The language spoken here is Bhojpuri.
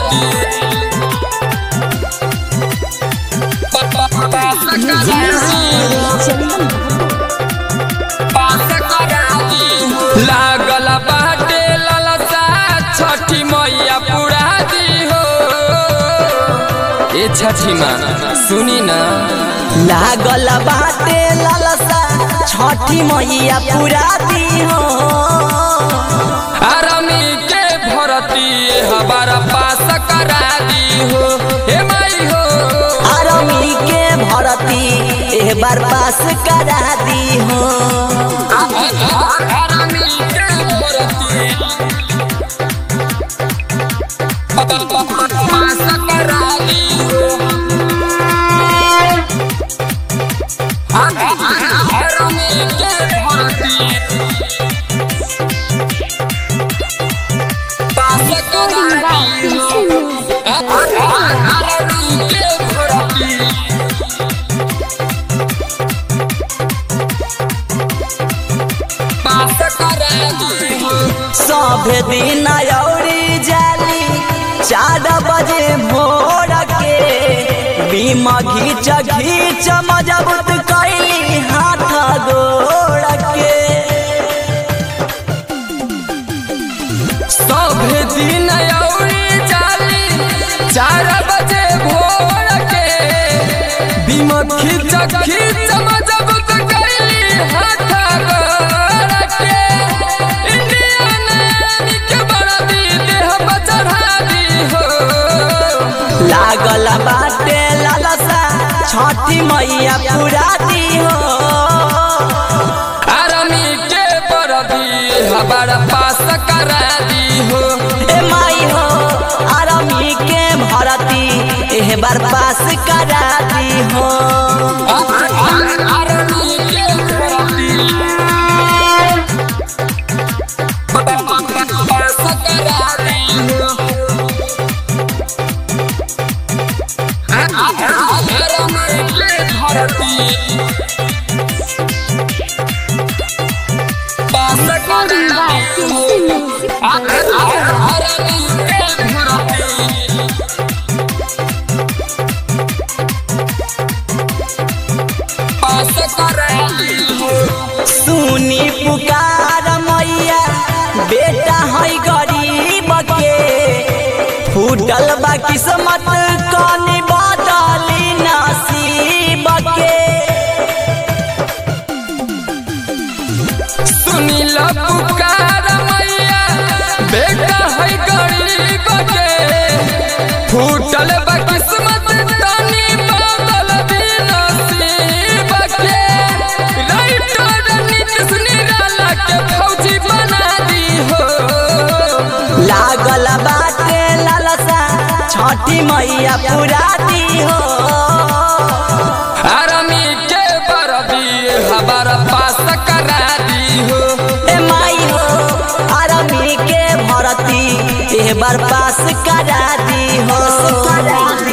लागल बाटे ललसा छठी मैया पुरा दी हो ए छठी माँ सुनी ना लागल बाटे ललसा छठी मैया पूरा दी हो आरामी के भरती हमारा पास करा दी हो हे माई हो आरमी के भरती एह बार पास करा दी हो आरामी के भरती पास करा दी हो आरामी के भरती पास करा दी हो आरामी के भरती पास करा दी हो सब दिन औरी जाली चार बजे भोर के बीमा घीच घीच मजबूत कैली हाथ गोड़ के सब दिन औरी जाली चार बजे भोर के बिमत खींच खींच मजबूत कैली हाथ गोड़ के इंडियन आर्मी के बरदी देह पर चढ़ा दी हो लागल बाटे लालसा छठी मैया पूरा दी हो आर्मी के बरदी हमारा पास करा दी हो ए माई हो आरमी के भरती एह बार पास करा दी हो आर्मी के बरदी पास करा दी हो आर्मी के भरती पास करा दी हो आर्मी के भरती पास करा दी हो सुनी पुकार मैया बेटा है गरीब के फूटल बा किस्मत कनी बदली नसीब के सुनील पुकार मैया बेटा है गरीब के फूटल बा किस्मत तनी बदल दी नसीब के राइटर नीतीश निराला के फौजी बना दी हो लागल बाटे लालसा छठी मैया पूरा दी हो आर्मी के बरदी हमारा पास करा दी हो ए माई हो आरमी के भरती एह बार पास करा दी हो